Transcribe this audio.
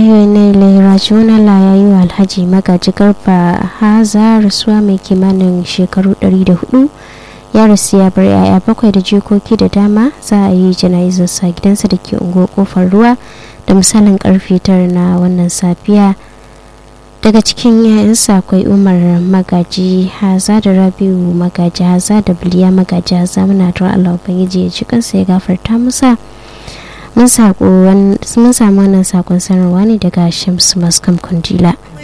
lillahi wa inna ilaihi raji'un Allah ya yi wa Alhaji Magaji Garba Haza rasuwa mai kimanin shekaru 104 ya rasu ya bar yaya bakwai da jikoki da dama za a yi jana'izar sa gidansa da ke ungo kofar ruwa da misalin karfe tara na wannan safiya daga cikin yayansa akwai umar magaji haza da rabiu magaji haza da biliya magaji haza muna tura allah ubangiji ya ci kansa ya gafarta musa mun samu wannan sakon sanarwa ne daga shamsu maskam kundila